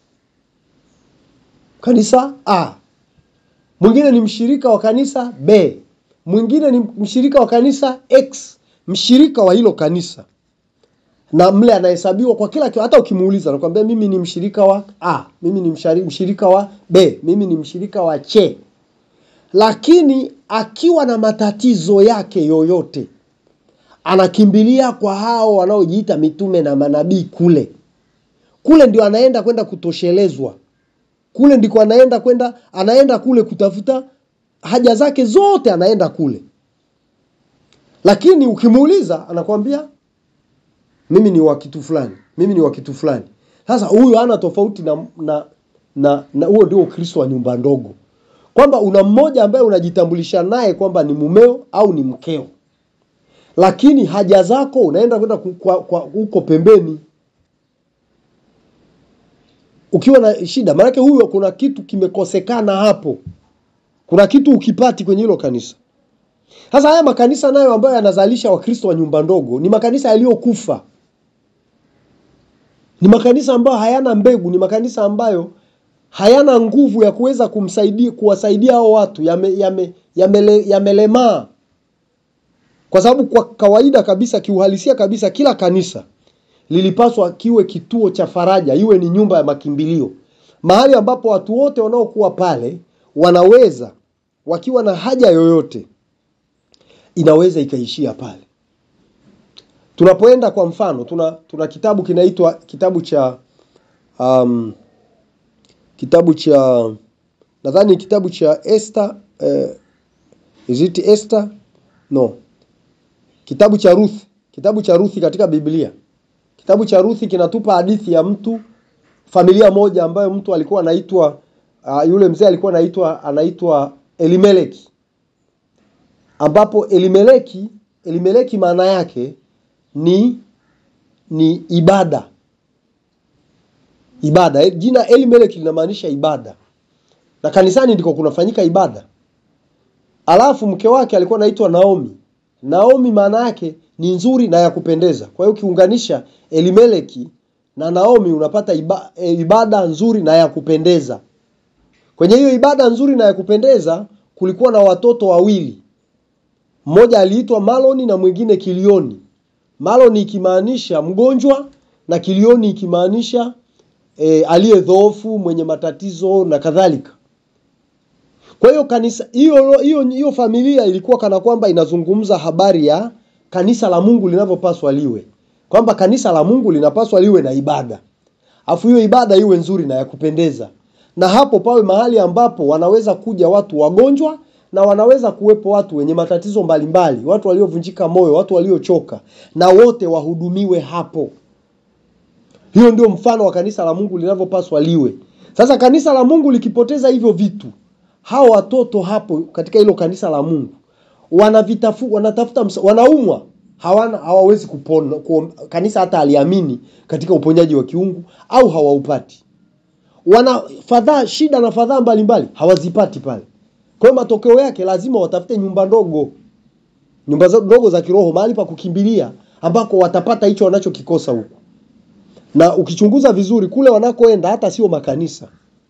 kanisa a mwingine ni mshirika wa kanisa b mwingine ni mshirika wa kanisa x mshirika wa hilo kanisa na mle anahesabiwa kwa kila kitu. Hata ukimuuliza anakuambia mimi ni mshirika wa A, mimi ni mshari, mshirika wa B, mimi ni mshirika wa C. Lakini akiwa na matatizo yake yoyote, anakimbilia kwa hao wanaojiita mitume na manabii kule. Kule ndio anaenda kwenda kutoshelezwa, kule ndiko anaenda kwenda, anaenda kule kutafuta haja zake zote, anaenda kule. Lakini ukimuuliza anakwambia mimi ni wa kitu fulani, mimi ni wa kitu fulani. Sasa huyu hana tofauti na na na, na huo ndio Ukristo wa nyumba ndogo, kwamba una mmoja ambaye unajitambulisha naye kwamba ni mumeo au ni mkeo, lakini haja zako unaenda kwenda huko pembeni ukiwa na shida. Maanake huyo kuna kitu kimekosekana hapo, kuna kitu ukipati kwenye hilo kanisa. Sasa haya makanisa nayo ambayo yanazalisha Wakristo wa nyumba ndogo ni makanisa yaliyokufa ni makanisa ambayo hayana mbegu, ni makanisa ambayo hayana nguvu ya kuweza kumsaidia kuwasaidia hao watu, yamelemaa yame, yame yame kwa sababu kwa kawaida kabisa, kiuhalisia kabisa, kila kanisa lilipaswa kiwe kituo cha faraja, iwe ni nyumba ya makimbilio, mahali ambapo watu wote wanaokuwa pale wanaweza wakiwa na haja yoyote inaweza ikaishia pale tunapoenda kwa mfano tuna tuna kitabu kinaitwa kitabu cha um, kitabu cha nadhani kitabu cha Esther eh, is it Esther no kitabu cha Ruth kitabu cha Ruth katika Biblia kitabu cha Ruth kinatupa hadithi ya mtu familia moja ambayo mtu alikuwa anaitwa uh, yule mzee alikuwa anaitwa anaitwa Elimeleki ambapo Elimeleki Elimeleki maana yake ni ni ibada ibada jina Elimeleki linamaanisha ibada na kanisani ndiko kunafanyika ibada alafu mke wake alikuwa anaitwa Naomi. Naomi maana yake ni nzuri na ya kupendeza. Kwa hiyo ukiunganisha Elimeleki na Naomi unapata iba, e, ibada nzuri na ya kupendeza. Kwenye hiyo ibada nzuri na ya kupendeza kulikuwa na watoto wawili, mmoja aliitwa Maloni na mwingine Kilioni. Maloni ikimaanisha mgonjwa na Kilioni ikimaanisha e, aliye dhoofu, mwenye matatizo na kadhalika. Kwa hiyo kanisa hiyo hiyo hiyo familia ilikuwa kana kwamba inazungumza habari ya kanisa la Mungu linavyopaswa liwe, kwamba kanisa la Mungu linapaswa liwe na ibada, afu hiyo ibada iwe nzuri na ya kupendeza, na hapo pawe mahali ambapo wanaweza kuja watu wagonjwa na wanaweza kuwepo watu wenye matatizo mbalimbali, watu waliovunjika moyo, watu waliochoka, na wote wahudumiwe hapo. Hiyo ndio mfano wa kanisa la Mungu linavyopaswa liwe. Sasa kanisa la Mungu likipoteza hivyo vitu, hao watoto hapo katika hilo kanisa la Mungu wanavitafu, wanatafuta msa, wanaumwa hawana hawawezi kupona kuom, kanisa hata aliamini katika uponyaji wa kiungu au hawaupati. Wana fadhaa shida na fadhaa mbalimbali hawazipati pale. Kwa hiyo matokeo yake lazima watafute nyumba ndogo, nyumba ndogo za kiroho, mahali pa kukimbilia ambako watapata hicho wanachokikosa huku. Na ukichunguza vizuri kule wanakoenda hata sio makanisa,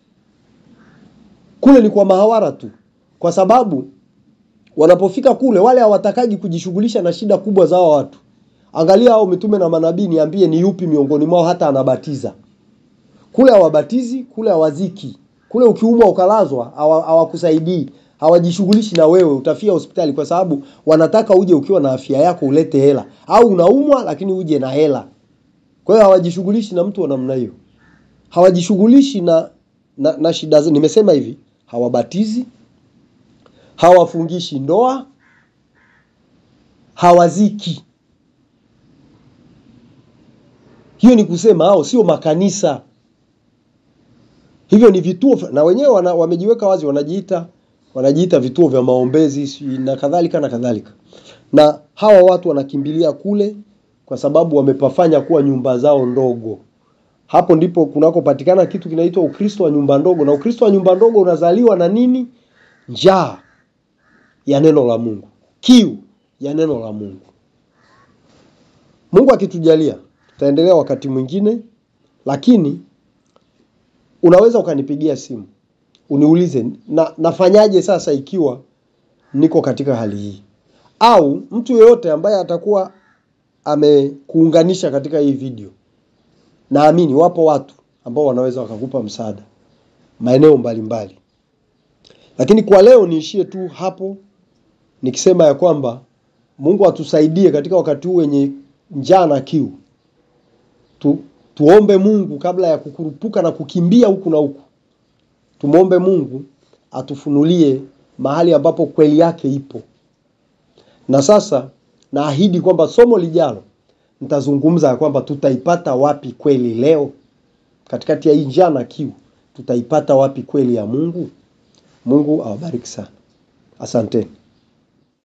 kule ni kwa mahawara tu, kwa sababu wanapofika kule wale hawatakaji kujishughulisha na shida kubwa za hao watu. Angalia hao mitume na manabii, niambie ni yupi miongoni mwao hata anabatiza? Kule hawabatizi, kule hawaziki, kule ukiumwa ukalazwa hawakusaidii, hawajishughulishi na wewe, utafia hospitali, kwa sababu wanataka uje ukiwa na afya yako ulete hela, au unaumwa lakini uje na hela. Kwa hiyo hawajishughulishi na mtu wa namna hiyo, hawajishughulishi na, na, na shida. Nimesema hivi, hawabatizi hawafungishi ndoa, hawaziki. Hiyo ni kusema hao sio makanisa, hivyo ni vituo, na wenyewe wana, wamejiweka wazi, wanajiita wanajiita vituo vya maombezi na kadhalika na kadhalika, na hawa watu wanakimbilia kule kwa sababu wamepafanya kuwa nyumba zao ndogo. Hapo ndipo kunakopatikana kitu kinaitwa Ukristo wa nyumba ndogo, na Ukristo wa nyumba ndogo unazaliwa na nini? Njaa ya neno la Mungu, kiu ya neno la Mungu. Mungu akitujalia, tutaendelea wakati mwingine, lakini unaweza ukanipigia simu uniulize na, nafanyaje sasa ikiwa niko katika hali hii, au mtu yeyote ambaye atakuwa amekuunganisha katika hii video. Naamini wapo watu ambao wanaweza wakakupa msaada maeneo mbalimbali, lakini kwa leo niishie tu hapo nikisema ya kwamba Mungu atusaidie katika wakati huu wenye njaa na kiu tu, tuombe Mungu kabla ya kukurupuka na kukimbia huku na huku. Tumwombe Mungu atufunulie mahali ambapo kweli yake ipo. Na sasa naahidi kwamba somo lijalo nitazungumza ya kwamba tutaipata wapi kweli leo, katikati ya hii njaa na kiu, tutaipata wapi kweli ya Mungu. Mungu awabariki sana, asanteni.